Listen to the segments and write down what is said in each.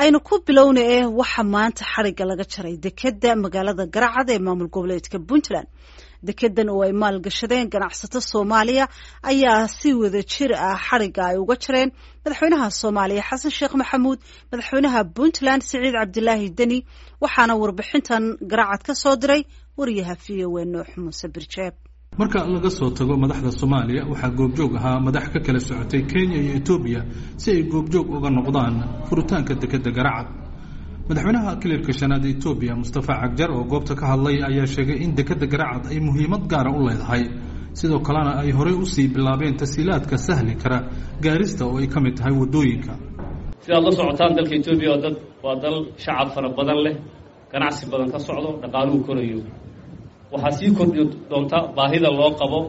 aynu ku bilowna eh waxaa maanta xarigga laga jaray dekedda magaalada garacad ee maamul goboleedka puntland dekedan oo ay maalgashadeen ganacsato soomaaliya ayaa si wada jir ah xarigga ay uga jareen madaxweynaha soomaaliya xasan sheekh maxamuud madaxweynaha puntland siciid cabdilaahi deni waxaana warbixintan garacad ka soo diray wariyaha v o e nuux muuse birjeeb marka laga soo tago madaxda soomaaliya waxaa goobjoog ahaa madax ka kala socotay kenya iyo etoobiya si ay goobjoog uga noqdaan furitaanka dekedda garacad madaxweynaha kilirka shanaad ee etoobiya mustafa cagjar oo goobta ka hadlay ayaa sheegay in dekedda garacad ay muhiimad gaara u leedahay sidoo kalena ay horey usii bilaabeen tasiilaadka sahli kara gaarista oo ay ka mid tahay waddooyinka sidaad la socotaan dalka etoobiya waa dad waa dal shacab fara badan leh ganacsi badan ka socdo dhaqaaluhu korayo waxaa sii kordhi doonta baahida loo qabo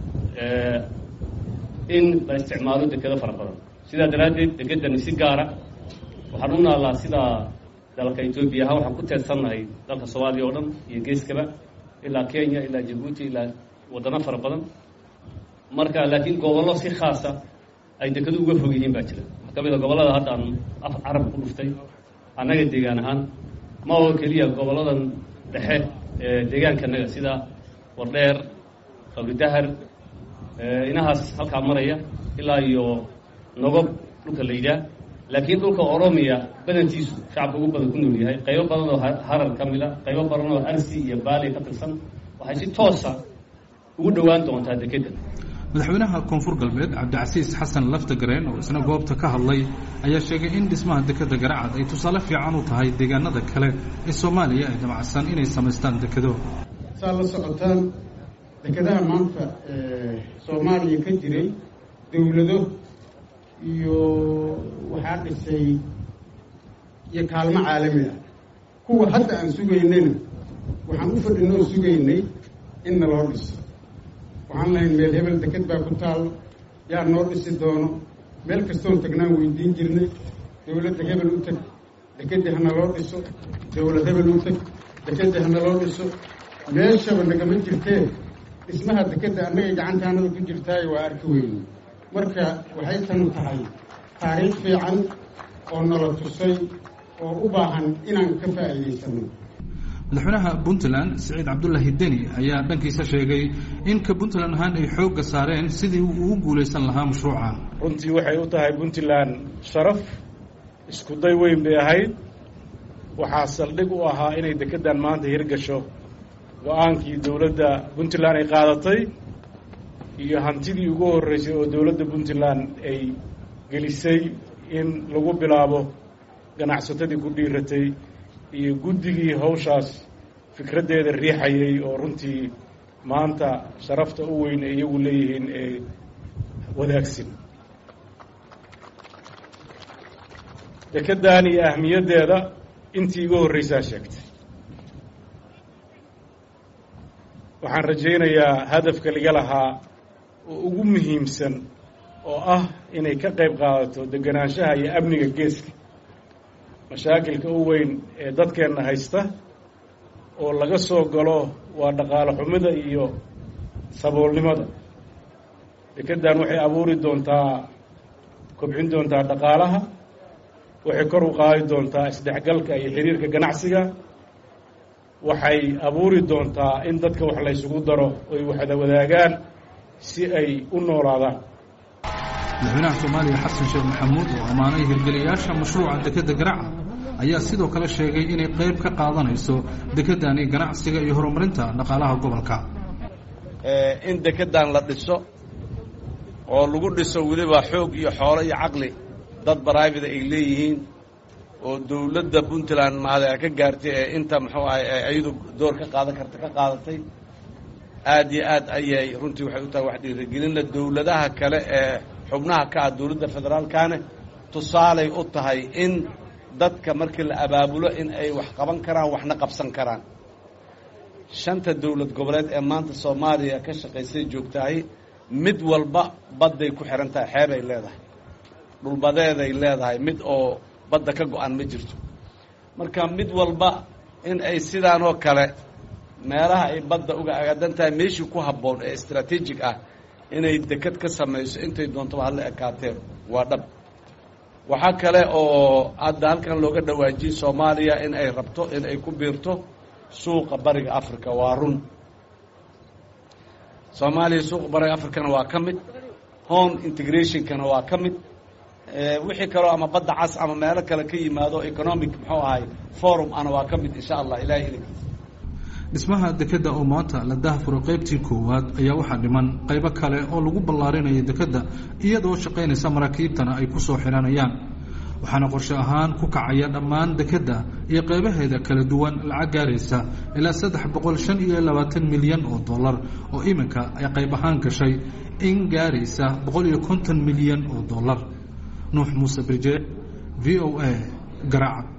in la isticmaalo dekedo fara badan sidaa daraaddeed dekedani si gaara waxaan u naallaa sidaa dalka etoobiya ahaan waxaan ku teedsannahay dalka soomaaliya oo dhan iyo geeskaba ilaa kenya ilaa jabuuti ilaa waddano fara badan marka laakiin gobollo si khaasa ay dekedu uga fog yihiin baa jira waxaa ka mid a gobollada hadda aan af carab ku dhuftay annaga deegaan ahaan ma oo keliya gobolladan dhexe deegaankanaga sida wardheer qabridahar inahaas halkaa maraya ilaa iyo nogob dhulka la yidhaah laakiin dhulka oromiya badantiisu shacabka ugu badan ku nool yahay qaybo badan oo harar ka mid a qaybo badan oo arsi iyo baali ka tirsan waxay si toosa ugu dhowaan doontaa dekedda madaxweynaha koonfur galbeed cabdicasiis xasan laftagareen oo isna goobta ka hadlay ayaa sheegay in dhismaha dekedda garacad ay tusaale fiican u tahay deegaanada kale ee soomaaliya ay damacsan inay samaystaan dekedo saad la socotaan dekedaha maanta soomaaliya ka jiray dowlado iyo waxaa dhisay iyo kaalmo caalami ah kuwa hadda aan sugaynayna waxaan u fadhinoo sugaynay in naloo dhiso waxaan lahayn meel hebel deked baa ku taalo yaa noo dhisi doono meel kastoon tagnaan weydiin jirnay dowladda hebel u teg dekeddi hana loo dhiso dowlad hebel u teg dekeddi hana loo dhiso meeshaba nagama jirtee dhismaha dekedda annagay gacantaanada ku jirtaayo waa arki weyne marka waxay tanu tahay taariikh fiican oo nala tusay oo u baahan inaan ka faa'iidaysano madaxweynaha puntland siciid cabdulaahi deni ayaa dhankiisa sheegay in ka puntland ahaan ay xoogga saareen sidii uu ugu guulaysan lahaa mashruucan runtii waxay u tahay puntland sharaf isku day weyn bay ahayd waxaa saldhig u ahaa inay dekeddan maanta hirgasho go-aankii dowladda puntland ay qaadatay iyo hantidii ugu horreysay oo dowladda puntland ay gelisay in lagu bilaabo ganacsatadii ku dhiiratay iyo guddigii hawshaas fikraddeeda riixayay oo runtii maanta sharafta u weyn ay iyagu leeyihiin ee wadaagsan dekeddan iyo ahmiyaddeeda intii iga horreysaa sheegtay waxaan rajaynayaa hadafka laga lahaa oo ugu muhiimsan oo ah inay ka qayb qaadato deganaanshaha iyo amniga geeska mashaakilka u weyn ee dadkeenna haysta oo laga soo galo waa dhaqaalo xumida iyo saboolnimada dekeddan waxay abuuri doontaa kobcin doontaa dhaqaalaha waxay kor u qaadi doontaa isdhexgalka iyo xiriirka ganacsiga waxay abuuri doontaa in dadka wax laysugu daro oy waxda wadaagaan si ay u noolaadaan madaxweynaha soomaaliya xasan sheekh maxamuud oo ammaanay hirgeliyaasha mashruuca dekedda garacad ayaa sidoo kale sheegay inay qayb ka qaadanayso dekeddani ganacsiga iyo horumarinta dhaqaalaha gobolka in dekeddan la dhiso oo lagu dhiso weliba xoog iyo xoolo iyo caqli dad baraivida ay leeyihiin oo dowladda puntland mahada ka gaartay ee inta muxuu ahay ayadu door ka qaadan karta ka qaadatay aad iyo aad ayay runtii waxay u tahay wax dhiirigelinla dowladaha kale ee xubnaha ka ah dowladda federaalkane tusaalay u tahay in dadka markii la abaabulo in ay wax qaban karaan waxna qabsan karaan shanta dowlad goboleed ee maanta soomaaliya ka shaqaysay joogtahay mid walba badday ku xihan tahay xeebay leedahay dhulbadeeday leedahay mid oo badda ka go-an ma jirto marka mid walba in ay sidaan oo kale meelaha ay badda uga agaadan tahay meeshii ku habboon ee istraatiijig ah inay deked ka samayso intay doontaba hadla ekaateen waa dhab waxaa kale oo hadda halkan looga dhawaajiyey soomaaliya in ay rabto in ay ku biirto suuqa bariga africa waa run soomaaliya suuqa bariga africana waa ka mid home integrationkana waa ka mid wixii kaloo ama badda cas ama meelo kale ka yimaado economic muxuu ahay forum ana waa ka mid insha allah ilahay idankiisa dhismaha dekedda oo maanta la dahfuro qaybtii koowaad ayaa waxaa dhiman qaybo kale oo lagu ballaarinayo dekedda iyadoo shaqaynaysa maraakiibtana ay ku soo xihanayaan waxaana qorshe ahaan ku kacaya dhammaan dekedda iyo qaybaheeda kala duwan lacag gaaraysa ilaa saddex boqol shan iyo labaatan milyan oo dollar oo iminka ay qayb ahaan gashay in gaaraysa boqol iyo konton milyan oo dollar nuux muuse birje v o a garaaca